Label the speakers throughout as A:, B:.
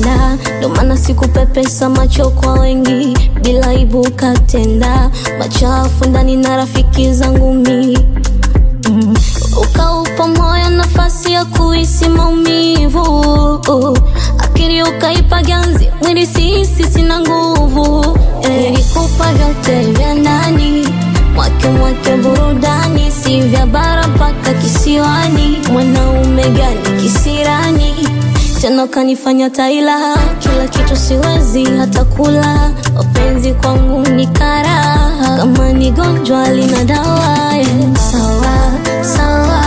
A: kupenda, ndo maana sikupepesa macho kwa wengi, bila ibu katenda machafu ndani na rafiki zangu mi mm. Ukaupa moyo nafasi ya kuhisi maumivu, akili ukaipa ganzi, mwili sihisi sina nguvu eh. Nilikupa vyote vya ndani mwake mwake burudani, si vya bara mpaka kisiwani. Mwanaume gani kisirani tena kanifanya taila, kila kitu siwezi hata kula. Mapenzi kwangu ni karaha, kama ni gonjwa lina dawa eh. Sawa sawa,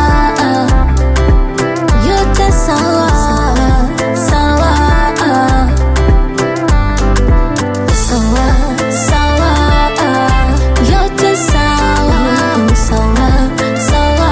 A: yote sawa sawa sawa sawa, yote sawa sawa sawa.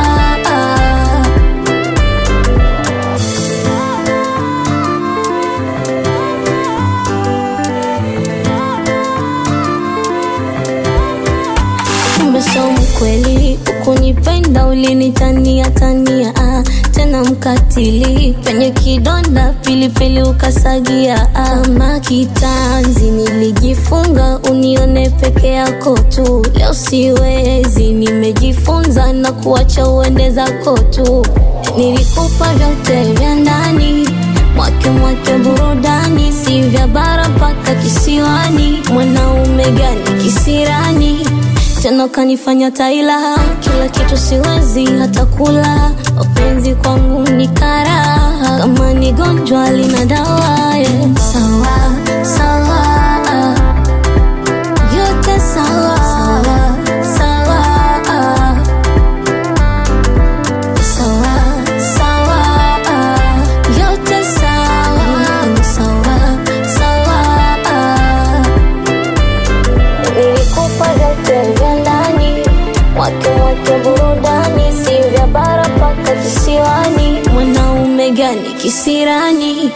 A: Kumbe sio mkweli, ukunipenda ulinitania tania, ah, tena mkatili penye kidonda pilipili ukasagia, ah, kama kitanzi nilijifunga unione peke yako tu, leo siwezi, nimejifunza na kuacha uende zako tu. Nilikupa vyote vya ndani mwake mwake burudani, si vya bara mpaka kisiwani. Mwanaume gani kisirani tena kanifanya taila, kila kitu siwezi hata kula. Mapenzi kwangu ni karaha, kama ni gonjwa lina dawa yeah. Sawa sawa, yote sawa sawa sawa sawa, yote sawa sawa sawa. Nilikupa vyote vya ndani, mwake mwake burudani, si vya bara mpaka kisiwani. Mwanaume gani kisirani?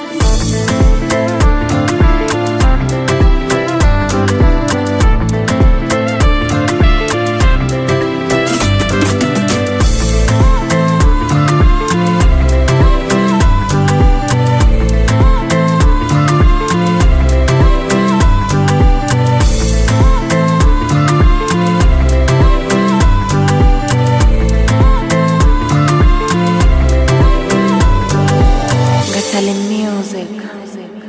B: Gatale Music.